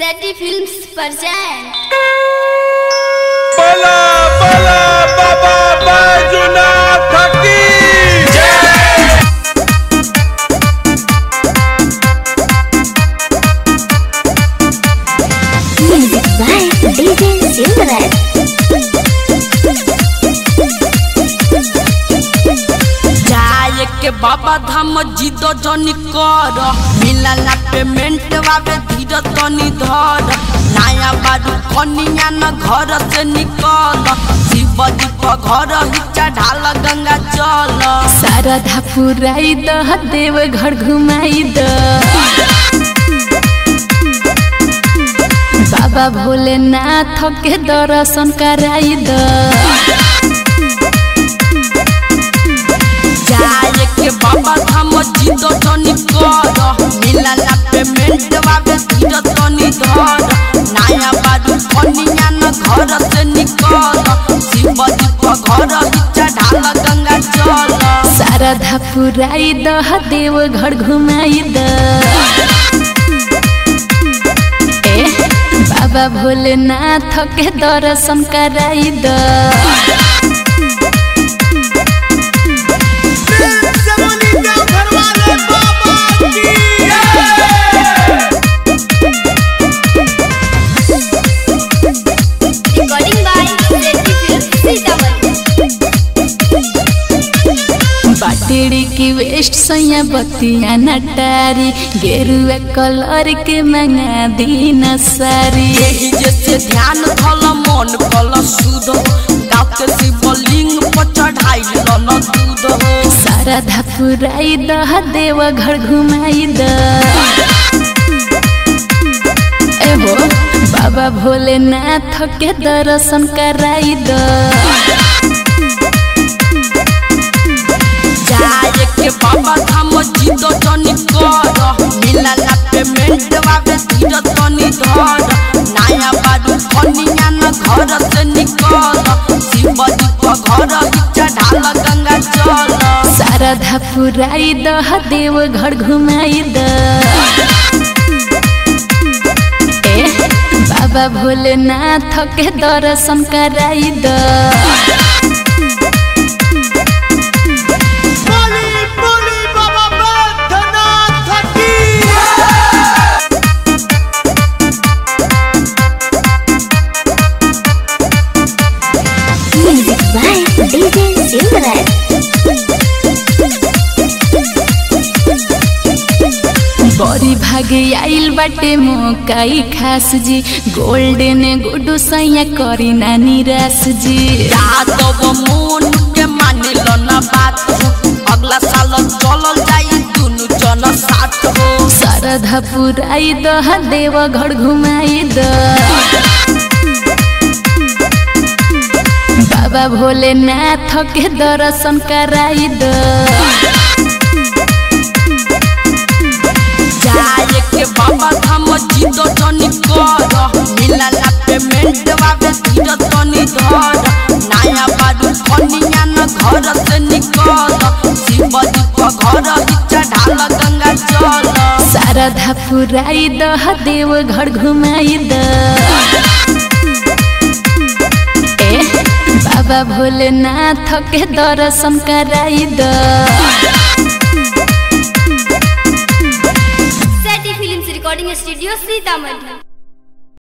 सेटी films present बला बला बाबा बैजुनाथ की music by DJ Silverhead जाए के बाबा धाम जिद जनी कर मिलला पेमेंट वावे धीर तनी धर नया बारू कनिया न घर से निकल शिव जी पर घर ही चढ़ाल गंगा चल शारदा पुराई द देव घर घुमाई द बाबा भोलेनाथ के दर्शन कराई द जाए के बाबा धाम जिद जनी कर मिलला पेमेंट वावे धीर तनी धर नया बारू कनिया न घर से निकल शिव जी पर घर ही चढ़ाल गंगा चल शारदा पुराई द देव घर घुमाई द ए बाबा भोलेनाथ के दर्शन कराई द recording by सेटी फिल्म्स सीतामढ़ी बाटेड़ी की वेस्ट सैया बतिया नटारी गेरुआ कलर के मंगा दीन सारी यही जैसे ध्यान धल मन कल सुध गाँव के शिवलिंग पर चढ़ाई न दूध हो शारदा पुराई द देव घर घुमाई द एहो बाबा भोलेनाथ के दर्शन कराई द जाए के बाबा धाम जिद जनी कर मिलला पेमेंट वावे धीर तनी धर नया बारू कनिया न घर से निकल शिव जी पर घर ही चढ़ाल गंगा चल शारदा पुराई द देव घर घुमाई द ए बाबा भोलेनाथ के दर्शन कराई द music by DJ Silverhead बड़ी भागे आइल बाटे मोकाई खास जी गोल्डन गुडू सैया करी ना निराश जी यादव मोन के मानिल न बात हो अगला साल चलल जाई दुनु जन साथ हो शारदा पुराई द देव घर घुमाई द बाबा भोलेनाथ के दर्शन कराई द जाए के बाबा धाम जिद जनी कर मिलला पेमेंट वावे धीर तनी धर नया बारू कनिया न घर से निकल शिव जी पर घर ही चढ़ाल गंगा चल शारदा पुराई द देव घर घुमाई द ए बाबा भोलेनाथ के दर्शन कराई द सेटी फिल्म्स recording studio सीतामढ़ी